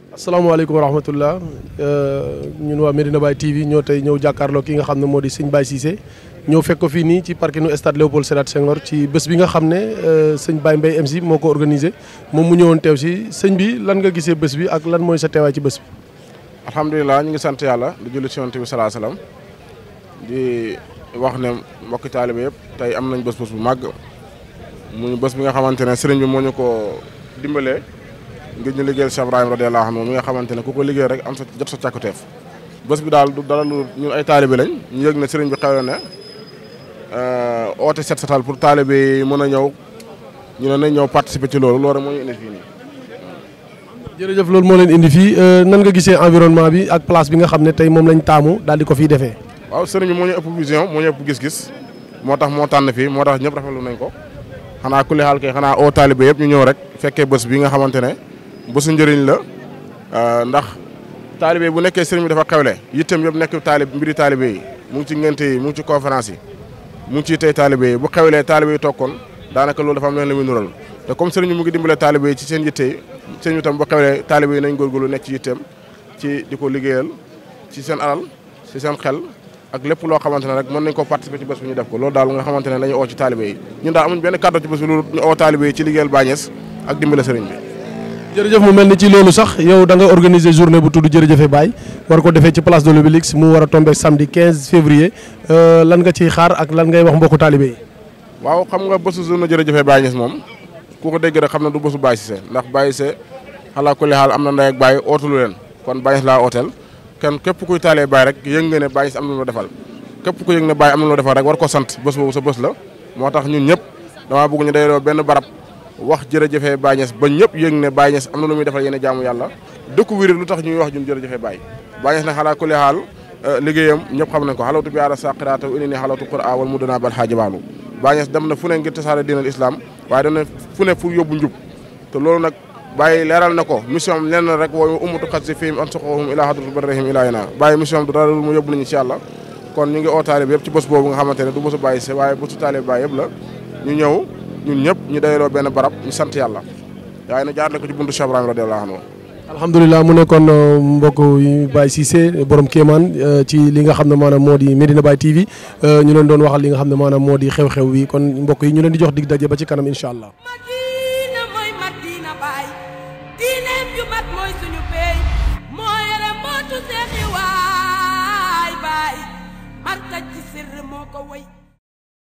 asalaamaaleykum wa rahmatullah ñun waa Medina Baye TV ñoo tey ñëw jàkkaarloo ki nga xam ne moo di sëñ Baye Cissé ñëw fekk ko fii nii ci parkinu stade Léopold Sédar Senghor ci bés bi nga xam ne sëñ Baye Mbaye MC moo ko organisé moom mu ñëwoon teew si sëñ bi lan nga gisee bés bi ak lan mooy sa teewaay ci bés bi. alhamdulilah ñu ngi sant yàlla di julli ci yonent bi salaa salaam di wax ne mbokki taalibe yëpp tey am nañ bés bés bu màgg muy bés bi nga xamante ne sëriñ bi moo ñu ko dimbalee ngir ñu liggéeyal Cheikh Ibrahima radiyallahu anhu mi nga xamante ne ku ko liggéey rek am sa jot sa càkkuteef bés bi daal du dara lu ñun ay taalibe lañ ñu yëg ne sëriñ bi xew ne oote set setal pour taalibe yi mën a ñëw ñu ne nañ ñëw participer ci loolu loolu rek moo ñu indi fii nii. jërëjëf loolu moo leen indi fii nan nga gisee environnement bi ak place bi nga xam ne tey moom lañ taamu daal di ko fiy defee. waaw sëriñ bi moo ñu ëpp vision moo ñu ëpp gis-gis moo tax moo tànn fii moo tax ñëpp rafetlu nañ ko xanaa ku li xaal kay xanaa oo taalibe yëpp ñu ñëw rek fekkee bés bi nga xamante ne bésu njëriñ la ndax taalibe bu nekkee sëriñ bi dafa xewle yittam yëpp nekk taalib mbiri taalibe yi mu ngi ci ngénte yi mu ngi ci conférence yi mu ngi ciy tey taalibe yi bu xewlee taalibe yi tokkoon daanaka loolu dafa am leen la muy nural te comme sëriñ bi mu ngi dimbale taalibe yi ci seen yitte yi sëriñ bi tam bu xewlee taalibe yi nañ góorgóorlu nekk ci yitteem ci di ko liggéeyal ci seen alal ci seen xel ak lépp loo xamante ne rek mën nañ ko participer ci bés bi ñu def ko loolu daal nga xamante ne la ñu oo ci taalibe yi ñun daal amuñ benn kàddu ci bés bi loolu ñu oo taalibe yi ci liggéeyal Baay Ñas ak dimbale sëriñ bi jërëjëf mu mel ni ci loolu sax yow da nga organiser journée bu tudd jërëjëfe Baye war ko defee ci place de l'Obélisque mu war a tombé samedi 15 février lan nga ciy xaar ak lan ngay wax mbokku taalibe yi waaw xam nga bésu journée jërëjëfe Baay Ñas moom ku ko dégg rek xam ne du bésu Baye Cissé ndax Baye Cissé xalaa kulli xaal am na ndey ak Baye ootulu leen kon Baye Ñas laa ooteel kenn képp kuy taalee Baye rek yëg nga ne Baye Ñas am na loo defal képp ku yëg ne Baye am na loo defal rek war ko sant bés boobu sa bés la moo tax ñun ñëpp damaa bëgg ñu dayloo benn barab wax jërëjëfe Baye Ñas ba ñëpp yëg ne Baye Ñas am na lu muy defal yéen jaamu yàlla dëkk wér lu tax ñuy wax ñun jërëjëfe Baye Baye Ñas nag xalaa kulli xaal liggéeyam ñëpp xam nañ ko xalawtu bi aara saqiraata ini ni xalawtu qura wal mudana bal xaajibaalu Baye Ñas dem na fu ne ngir tasaare diinal islam waaye dem na fu ne fu yóbbu njub te loolu nag Baye leeral na ko mission am lenn rek wooyu ummatu xat si fiim an soxohum ilaa hadratu barrihim ilaa yana Baye mission am du dara lu mu yóbbu nañu ci yàlla kon ñu ngi oo taalibe yëpp ci bés boobu nga xamante ne du bésu Baye Cissé waaye bésu taalibe Baye yëpp la ñu ñëw ñun ñëpp ñu dayloo benn barab ñu sant yàlla waaye na jaarale ko ci buntu Cheikh Ibrahima radiyallahu anhu alhamdulilah mu nekkoon mbokk yi Baye Cissé borom Kéemaan ci li nga xam ne maanaam moo di Medina Baye TV ñu leen doon waxal li nga xam ne maanaam moo di xew-xew wi kon mbokk yi ñu leen di jox dig daje ba ci kanam incha allah